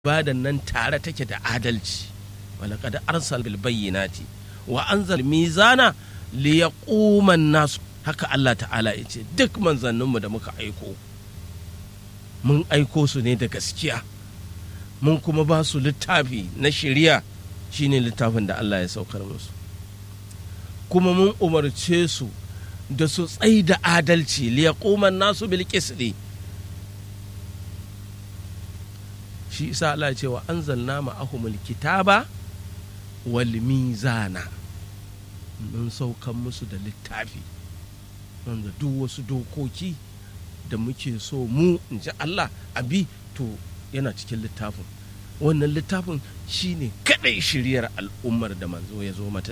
ibadan nan tare take da adalci walaqad arsal bil bayyinati wa anzal mizana li yaquma nas haka Allah ta'ala ya ce duk manzanninmu da muka aiko mun aiko su ne da gaskiya mun kuma ba su littafi na shari'a shine littafin da Allah ya saukar musu kuma mun umarce su da su tsai da adalci li yaquma nasu bil qisti shi isa Allah ya ce wa anzalna ma'ahumul kitaba wal mizana mun saukan musu da littafi wanda duk wasu dokoki da muke so mu in ji Allah abi to yana cikin littafin wannan littafin shine kadai shiryar al'ummar da manzo ya zo mata